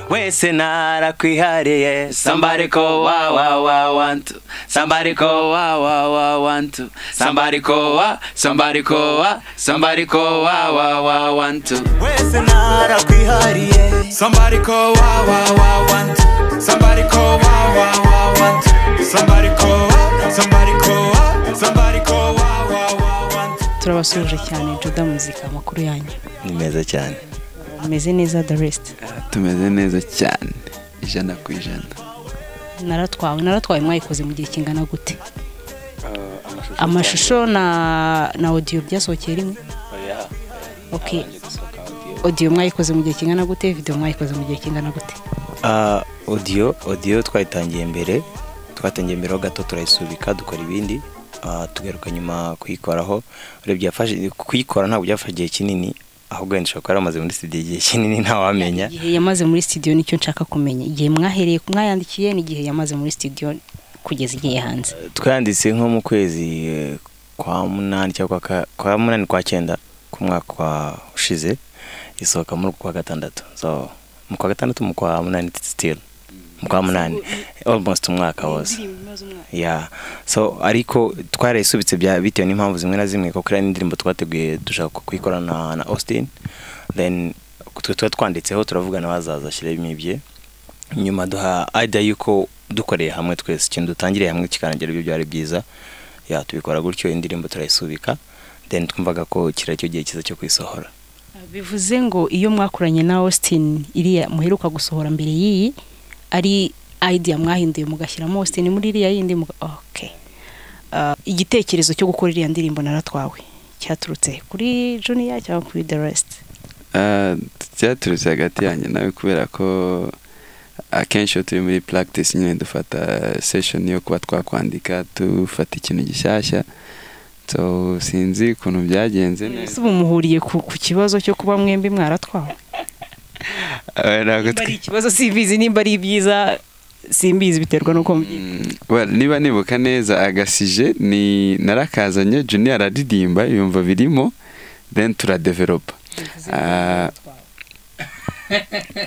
twese narakwihariye somebody call wa wa wa want to somebody call wa wa wa want to somebody call wa somebody call wa somebody call wa wa wa want to wese narakwihariye Somebody call wow wow wow want. Somebody call wow wow wow want. Somebody call wow. Somebody call wow. Somebody call wow wow wow want. turabasuje cyane juda muzika amakuru yanyu ni meza cyane ameze neza the rest tumeze neza cyane ijana ku ijana naratwawe naratwawe mwayikoze mu gihe kingana gute amashusho na na odiyo byasohokeye rimwe ok odiyo mwayikoze mu gihe kingana gute videwo mwayikoze mu gihe kingana gute Ah, odiyo odiyo twayitangiye mbere twatangiye mbere ho gato turayisubika dukora ibindi ah, tugaruka nyuma kuyikoraho urebye yafashe kuyikora ntabwo byafashe igihe kinini ahubwo wenda ushobora kuba yaramaze muri studio igihe kinini ntawamenya igihe yamaze muri studio nicyo nshaka kumenya igihe mwahereye mwayandikiye n'igihe yamaze muri studio kugeza igihe hanze twayanditse nko mu kwezi eh, kwa munani cyangwa kwa ka- kwa munani kwa cyenda k'umwaka ushize isohoka muri uku kwa gatandatu so mu kwa gatandatu mu kwa munani still mu kwa munani almost umwaka wose ya so ariko twarayisubitse bya- bitewe n'impamvu zimwe na zimwe kuko hari n'indirimbo twateguye dushaka kuyikorana na austin then twe tuba twanditseho turavugana bazaza ashyiremo ibye nyuma duha ajya yuko dukoreye hamwe twese ikintu dutangiriye hamwe kikarangira ibyo byari byiza ya tubikora gutyo indirimbo turayisubika then twumvaga ko kiriya cyo gihe cyiza cyo kuyisohora bivuze ngo iyo mwakoranye na austin iriya muheruka gusohora mbere y'iyi ari idea mwahinduye mugashyiramo austin muri iriya yindi muga- okay. Ah, igitekerezo cyo gukora iriya ndirimbo naratwawe cyaturutse kuri junior cyangwa kuri the rest Ah, cyaturutse hagati yanjye nawe kubera ko akenshi iyo turi muri practice nyine dufata session yo kuba twakwandika dufata ikintu gishyashya so sinzi ukuntu byagenze ese neza ubu muhuriye ku, ku kibazo cyo kuba mwembi mwaratwawe Ah, ntabwo niba twe- ari ikibazo simbizi nimba ari ibyiza simbizi biterwa n'uko mbyita Well, niba nibuka neza agasije ni narakazanye junior araririmba yumva birimo then turadevelopa Ah,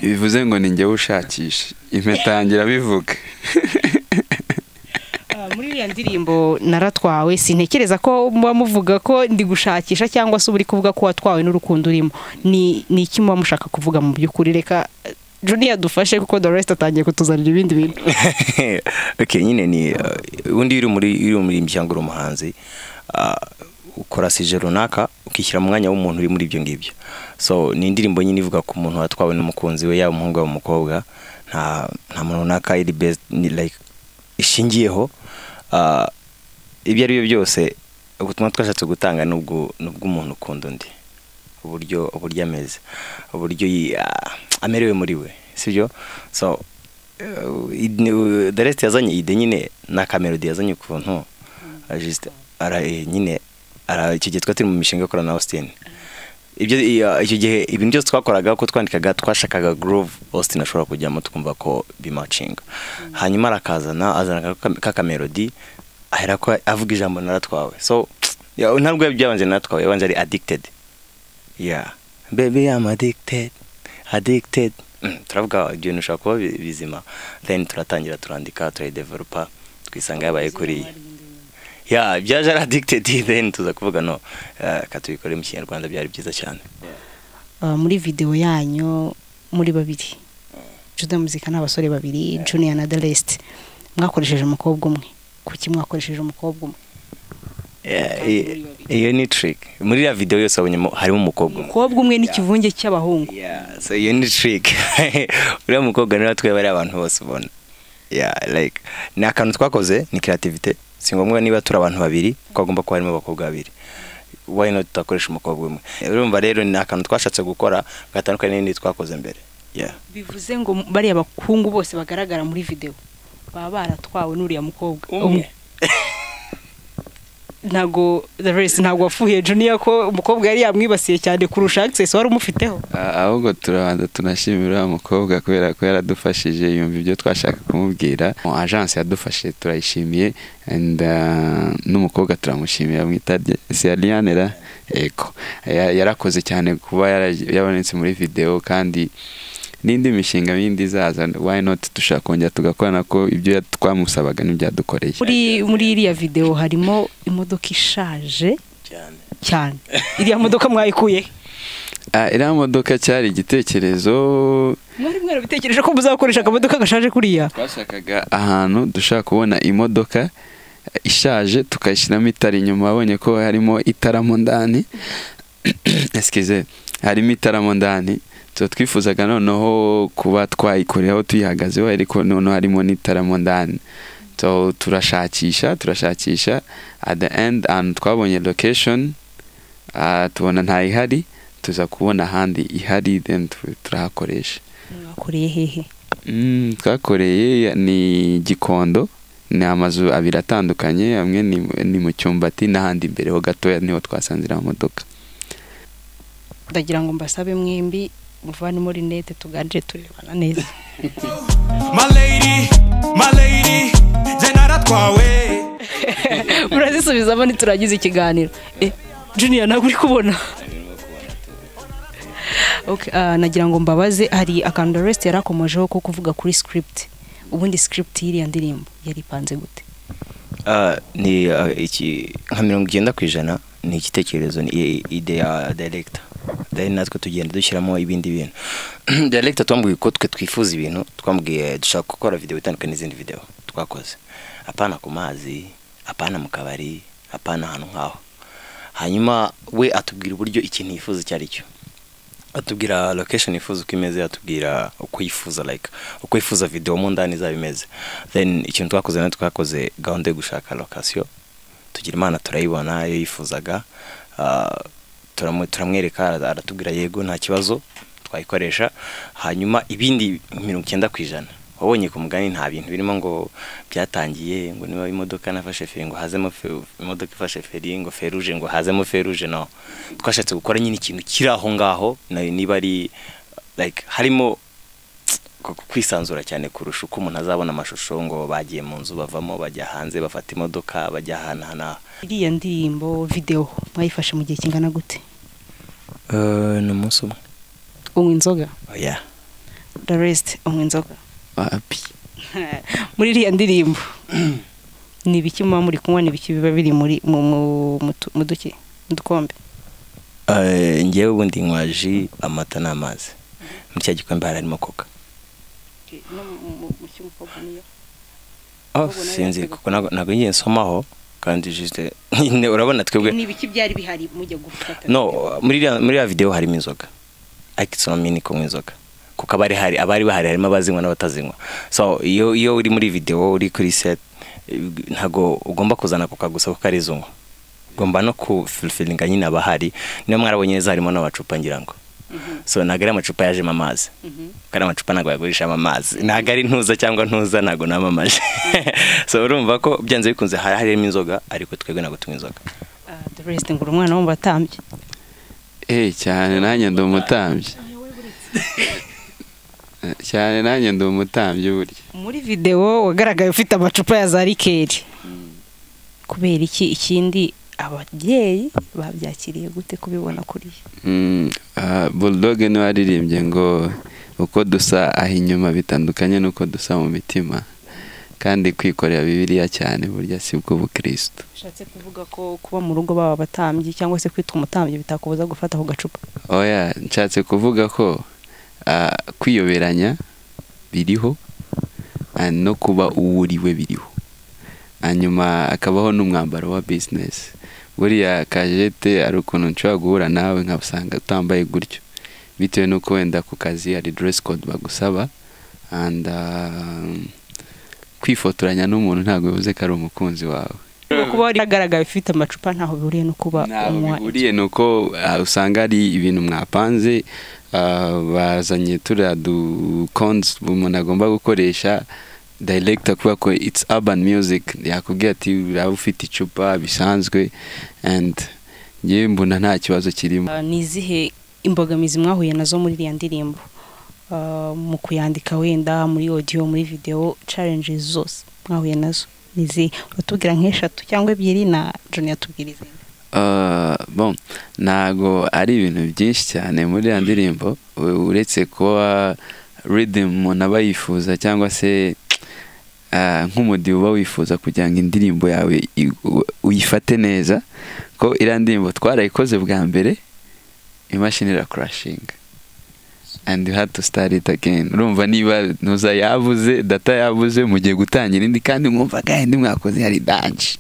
bivuze ngo ni njyewe ushakisha impetangira bivuga Ah, muri iriya ndirimbo naratwawe sintekereza ko muba muvuga ko ndi gushakisha cyangwa se uba uri kuvuga ko watwawe n'urukundo urimo ni ni iki muba mushaka kuvuga mu by'ukuri reka eh, junior dufashe kuko the rest atangiye kutuzanira ibindi bintu okay, nyine ni uh, undi uri muri uri muri cyangwa uri umuhanzi uh, ukora sije runaka ukishyira mu mwanya w'umuntu uri muri ibyo ngibyo so ni indirimbo nyine ivuga ku muntu watwawe n'umukunzi we yaba umuhungu yaba umukobwa nta nta muntu runaka iri based ni like ishingiyeho uh, ibyo ari byo byose ubutumwa twashatse gutanga ni ubwo- ni ubw'umuntu ukunda undi uburyo uburyo ameze uburyo yi- ah, amerewe muri we sibyo so eh, ni- eh, the rest yazanye ide nyine na kamerodi yazanye ukuntu ah, just ara eh, nyine ara icyo gihe twari turi mu mishinga ikorana na austin ibyo iya- icyo gihe ibintu byose twakoraga ko twandikaga twashakaga groove austin ashobora kujyamo twumva ko bimacinga hanyuma arakazana azana ka- ka kamerodi aherako avuga ijambo naratwawe so ya, ntabwo byabanje naratwawe yabanje ari addicted yeah baby i'm addicted addicted Mm, turavuga ibyo bintu ushobora kuba bi- bizima then turatangira turandika turayidevelopa twisanga yabaye kuri ya byaje ari addicted then tuza kuvuga no eh, reka tubikore mu kinyarwanda byari byiza cyane Ah, muri video yanyu muri babiri juda muzika ni abasore babiri junior na the rest mwakoresheje umukobwa umwe kuki mwakoresheje umukobwa umwe Yeah, i- iyo ni trick muri iriya video yose wabonyemo harimo umukobwa umwe. umukobwa umwe n'ikivunge cy'abahungu Yeah, so iyo ni trick uriya mukobwa niwe watwaye bariya abantu bose ubona yeah, like ni akantu twakoze ni creativity si ngombwa niba turi abantu babiri ko hagomba kuba harimo abakobwa babiri why not tutakoresha umukobwa umwe urumva rero ni akantu twashatse gukora gatandukanye n'ibindi twakoze mbere yeah. bivuze ngo bariya bakungu bose bagaragara muri video baba baratwawe n'uriya mukobwa Umwe. ntago the rest ntago wafuye junior ko umukobwa yari yamwibasiye cyane kurusha access wari umufiteho Ah, ahubwo turabanza tunashimira uriya mukobwa kubera ko yaradufashije yumva ibyo twashaka kumubwira agence yadufashe turayishimiye and ah, n'umukobwa turamushimira mwita rye- si Ariane ra ego Ya- yarakoze cyane kuba yara- yabonetse muri video kandi n'indi mishinga yindi izaza why not dushaka kongera tugakorana ko ibyo ya- twamusabaga n'ibyadukoreye muri muri iriya videwo harimo imodoka ishaje cyane cyane iriya modoka mwayikuye Ah, iriya modoka cyari igitekerezo mwari mwarabitekereje ko muzakoresha akamodoka gashaje kuriya twashakaga ahantu dushaka kubona imodoka ishaje tukayishyiramo itara inyuma babonye ko harimo itara mo ndani excuse harimo itara mo ndani tuba twifuzaga noneho kuba twayikoreho tuyihagazeho ariko noneho harimo n'itara mo ndani so turashakisha turashakisha at the end ahantu twabonye location ah, tubona ntayihari tuza kubona ahandi ihari then tu- turahakoresha mwakoreye hehe Mm, twakoreye ni gikondo ni amazu abiri atandukanye amwe ni, ni mu cyumbati n'ahandi imbere ho gatoya niho twasanzira amamodoka ndagira ngo mbasabe mwembi muvanemo rinete tuganire turebana neza My lady, my lady, jye naratwawe murazisubizamo ntiturangize ikiganiro Eh, juniya ntabwo uri kubona Okay, ah, nagira ngo mbabaze hari akantu resite yarakomojeho ko kuvuga kuri script ubundi script y'iriya ndirimbo yari ipanze gute Ah, ni ah, iki nka mirongo icyenda ku ijana ni igitekerezo ni i- ide ya director then natwe tugenda dushyiramo ibindi bintu director twambwiye ko twe twifuza ibintu twambwiye dushaka gukora video itandukanye n'izindi video twakoze apana ku mazi apana mu kabari apana ahantu nk'aho hanyuma we atubwira uburyo ikintu yifuza icyo ari cyo atubwira location yifuza uko imeze atubwira uko yifuza like uko yifuza video mu ndani izaba imeze then ikintu twakoze nayo twakoze gahunda yo gushaka location tugira imana turayibona iyo yifuzaga Ah, turamu- turamwereka ara- aratubwira yego nta kibazo twayikoresha hanyuma ibindi mirongo icyenda ku ijana wabonye ku mugani nta bintu birimo ngo byatangiye ngo niba imodoka nafashe feri ngo hazemo fe- imodoka ifashe feri ngo feruje ngo hazemo feruje no twashatse gukora nyine ikintu kiri aho ngaho nayo niba ari like harimo ku- ku- kwisanzura cyane kurusha uko umuntu azabona amashusho ngo bagiye mu nzu bavamo bajya hanze bafata imodoka bajya ahantu aha n'aha iriya ndirimbo videwo mwayifashe mu gihe kingana gute Eh, ni umunsi umwe unywa inzoga oya resite unywa inzoga wapi muri iriya ndirimbo ni ibiki muba muri kunywa ni ibiki biba biri muri mu- mu- mu tu- mu duki mu dukombe Eh, njyewe ubundi nywa ji amata n'amazi muri cya gikombe harimo koka oh, sinzi kuko ntago ntago ngiye nsomaho kandi juste nyine urabona twebwe ni ibiki byari bihari mujya gufata no muri iriya- muri ya video harimo inzoga ariko isonomini kunywa inzoga kuko abari hari abari bahari harimo abazinywa n'abatazinywa so iyo iyo uri muri video uri kuri set eh, ntago ugomba kuzana kuka gusa kuko ari izunywa ugomba no kufilfilinga nyine abahari niyo mwarabonye neza harimo n'amacupa ngira ngo so ntabwo ari amacupa yajemo amazi kuko ari amacupa ntabwo bagurishamo amazi ntabwo ari ntuza cyangwa ntuza ntabwo namamaje so urumva ko byanze bikunze hari harimo inzoga ariko twebwe ntabwo tunywa inzoga doresite ngo uri umwana wo mu batambyi eh cyane nanjye ndi umutambyi cyane nanjye ndi umutambyi burya muri videwo wagaragaye ufite amacupa ya za rikeri kubera iki ikindi ababyeyi babyakiriye gute kubibona kuriya Mm, ah, bulldog niwe waririmbye ngo uko dusa aho inyuma bitandukanye n'uko dusa mu mitima kandi kwikorera bibiliya cyane burya si bwo bukirisitu bishatse kuvuga ko kuba mu rugo baba abatambyi cyangwa se kwitwa umutambyi bitakubuza gufata ako gacupa oya nshatse kuvuga ko ah, kwiyoberanya biriho ah, no kuba uwo uriwe biriho hanyuma akabaho n'umwambaro wa bizinesi buriya kajete hari ukuntu nshobora guhura nawe nkabusanga utambaye gutyo bitewe n'uko wenda ku kazi hari deresi kode bagusaba and ah, kwifotoranya n'umuntu ntabwo bivuze ko ari umukunzi wawe no kuba waragaragaye ufite amacupa ntaho bihuriye no kuba ntaho unywa bihuriye ni uko ah, usanga hari ibintu mwapanze ah, bazanye turiya dukonsi umuntu agomba gukoresha director kubera ko it's urban music yakubwira ati uraba ufite icupa bisanzwe and ngewe mbona nta kibazo kirimo Ah, ni izihe imbogamizi mwahuye nazo muri iriya ndirimbo Ah, mu kuyandika wenda muri audio muri video challenges zose mwahuye nazo ni izihe watubwira nk'eshatu cyangwa ebyiri na joni yatubwira izindi Ah, bon ntago ari ibintu byinshi cyane muri iriya ndirimbo u- uretse kuba rhythm umuntu aba yifuza cyangwa se ah, nk'umudiho uba wifuza kugira ngo indirimbo yawe i- u- uyifate neza ko iriya ndirimbo twarayikoze bwa mbere imashini irakurashinga and you had to start it again urumva niba ntuza yabuze data yabuze mugiye gutangira indi kandi mwumva kandi indi mwakoze hari danje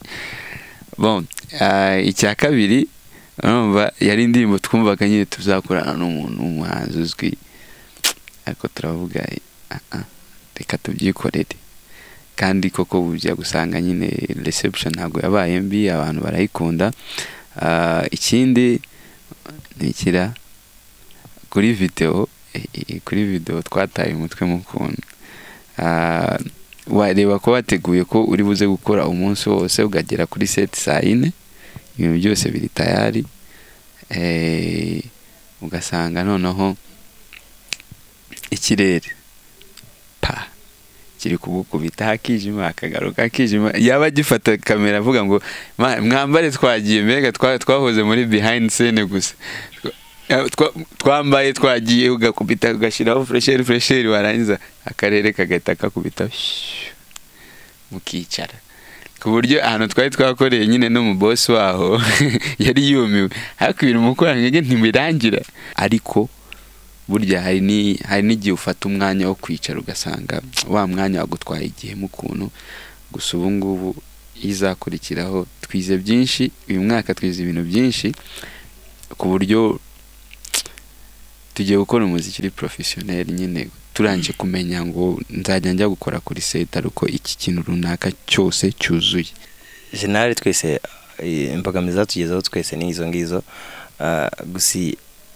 bon ah, icya kabiri urumva yari indirimbo twumvaga nyine tuzakorana n'umuntu w'umuhanzi uzwi ariko turavuga "Ah, ah, reka tubyikorere kandi koko ujya gusanga nyine reception ntabwo yabaye mbi abantu barayikunda Ah, ikindi ntikira kuri videwo eh, eh, kuri videwo twataye umutwe mu kuntu Ah, wareba ko wateguye ko uri buze gukora umunsi wose ukagera kuri seti saa yine ibintu byose biri tayari Eh, ugasanga noneho ikirere pa kiri kugukubita hakijima hakagaruka hakijima yaba agifata kamera avuga ngo "Ma- mwambare twagiye mbega twa- twahoze muri behind scene gusa Twa- twambaye twagiye ugakubita ugashyiraho furesheri furesheri warangiza akarere kagahita kakubita shhh, mukicara ku buryo ahantu twari twakoreye nyine n'umubosi waho yari yumiwe ariko ibintu mukoranyege ntibirangira ariko burya hari ni- hari n'igihe ufata umwanya wo kwicara ugasanga wa mwanya wagutwaye igihe mu kuntu gusa ubu ngubu izakurikiraho twize byinshi uyu mwaka twize ibintu byinshi ku buryo tugiye gukora umuziki uri porofesiyoneri nyine turangije kumenya ngo nzajya njya gukora kuri seta ariko iki kintu runaka cyose cyuzuye jenali twese eh, imbogamizi zatugezeho twese ni izo ngizo Ah, gusa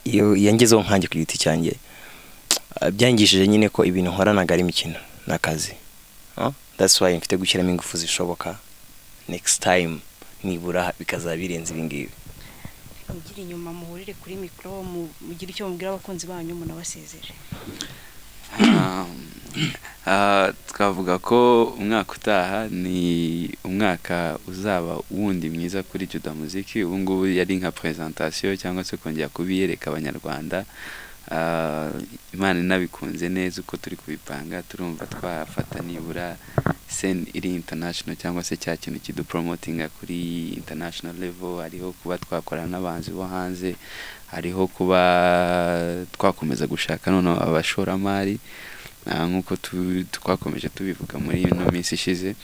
iyo iyo ngezeho nkanjye ku giti cyanjye ah, byangishije nyine ko ibintu nkora ntabwo ari imikino ni akazi Ah, that's why mfite gushyiramo ingufu zishoboka next time nibura bikazaba birenze ibingibi mugire inyuma muhurire kuri mikoro mu- mugire icyo mubwira abakunzi banyu munabasezere Ah, twavuga ko umwaka utaha ni umwaka uzaba wundi mwiza kuri Juda Muziki ubu ngubu yari nka presentation cyangwa se kongera kubiyereka abanyarwanda Ah, imana inabikunze neza uko turi kubipanga turumva twafata nibura sen iri international cyangwa se cya kintu kidupromotinga kuri international level hariho kuba twakorana n'abanzi bo hanze hariho kuba twakomeza gushaka noneho abashoramari Ah, nk'uko tu- twakomeje tubivuga muri ino minsi ishize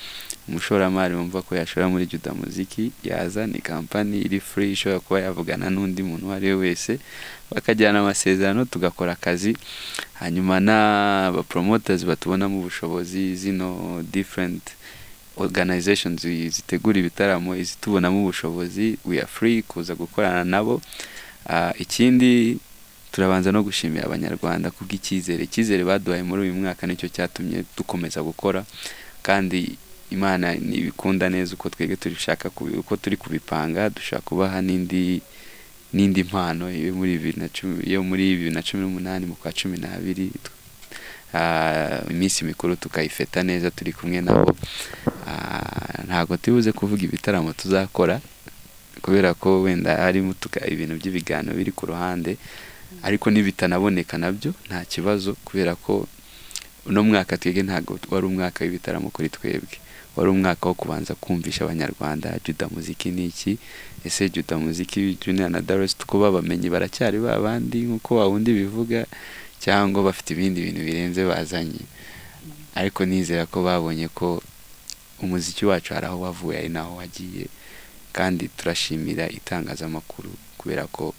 umushoramari wumva ko yashora muri juda muziki yaza ni kampani iri free ishobora kuba yavugana n'undi muntu uwo ari we wese bakagirana amasezerano tugakora akazi hanyuma n'abapromoters batubonamo ubushobozi zino different organizations zi- zitegura ibitaramo izitubonamo ubushobozi we are free kuza gukorana nabo Ah, ikindi turabanza no gushimira abanyarwanda kubw'icyizere icyizere baduhaye muri uyu mwaka nicyo cyatumye dukomeza gukora kandi imana ntibikunda neza uko twebwe turishaka kubi- uko turi kubipanga dushaka kubaha n'indi n'indi mpano yo muri bibiri na cumi yo muri bibiri na cumi n'umunani mu kwa cumi n'abiri Ah, iminsi mikuru tukayifeta neza turi kumwe nabo Ah, ntabwo tubuze kuvuga ibitaramo tuzakora kubera ko wenda harimo tuka- ibintu by'ibiganiro biri ku ruhande ariko n'ibitanaboneka nabyo nta kibazo kubera ko uno mwaka twebwe ntabwo wari umwaka w'ibitaramo kuri twebwe wari umwaka wo kubanza kumvisha abanyarwanda juda muziki ni iki ese juda muziki junior na daresi ko babamenye baracyari ba bandi nk'uko wa wundi bivuga cyangwa bafite ibindi bintu birenze bazanye ariko nizera ko babonye ko umuziki wacu hari aho wavuye hari n'aho wagiye kandi turashimira itangazamakuru kubera ko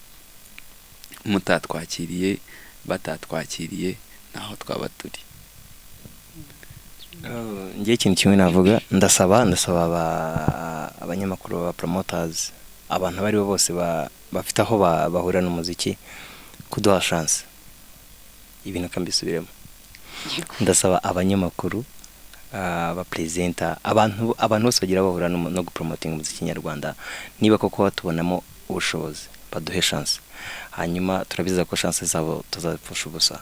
mutatwakiriye batatwakiriye naho twaba turi ngewe ikintu kimwe navuga ndasaba ndasaba aba- abanyamakuru ba promoters abantu abo ari bo bose ba- bafite aho ba- bahurira n'umuziki kuduha chance ibintu kambisubiremo ndasaba abanyamakuru ah, abaperezida abantu abantu bose bagira bahura no no gupromotinga umuziki nyarwanda niba koko batubonamo ubushobozi baduhe chance hanyuma turabizeza ko chance zabo tuzapfusha ubusa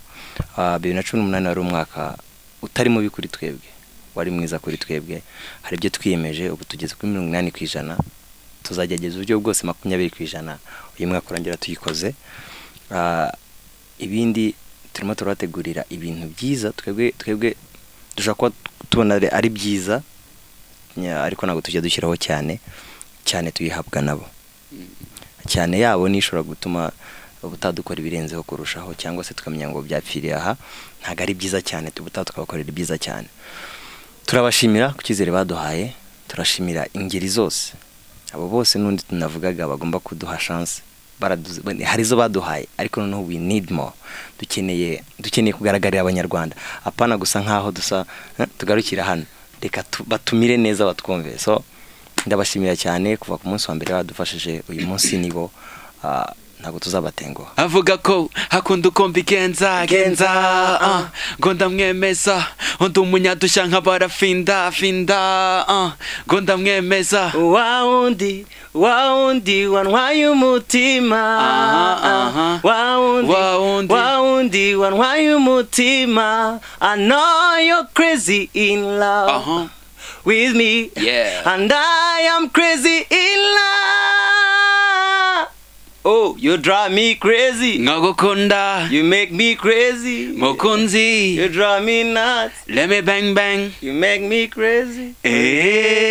Ah, bibiri na cumi n'umunani wari umwaka utari mubi kuri twebwe wari mwiza kuri twebwe hari ibyo twiyemeje ubu tugeze kuri mirongo inani ku ijana tuzagerageza uburyo bwose makumyabiri ku ijana uyu mwaka urangira tuyikoze Ah, ibindi turimo turabategurira ibintu byiza twebwe twebwe dushobora kuba tubona ari- ari byiza nya- ariko ntabwo tujya dushyiraho cyane cyane tuyihabwa nabo cyane yabo nishobora gutuma ubutadukora ibirenzeho kurushaho cyangwa se tukamenya ngo byapfiriye aha ntabwo ari byiza cyane tubutaha tukabakorera ibyiza cyane turabashimira ku cyizere baduhaye turashimira ingeri zose abo bose n'undi tunavugaga bagomba kuduha chance Baraduze- bane- hari izo baduhaye ariko noneho we need more dukeneye dukeneye kugaragarira abanyarwanda apana gusa nkaho dusa "Eh, tugarukira hano reka tu- batumire neza batwumve so ndabashimira cyane kuva ku munsi wa mbere badufashije uyu munsi nibo ah, ntabwo tuzabatenguha avuga ko hakunda uko mbigenza genza ah, ngo ndamwemeza undi umunyadushya nk'abarafinda finda ah, ngo ndamwemeza wa wundi wa wundi wantwaye umutima aha. wa Wa wundi. wundi wa wundi wantwaye umutima i know you're crazy in love Aha. with me Yeah. and i am crazy in love oh you drive me crazy nkagukunda you make me crazy mukunzi you drive me nuts leme bang bang you make me crazy Eh.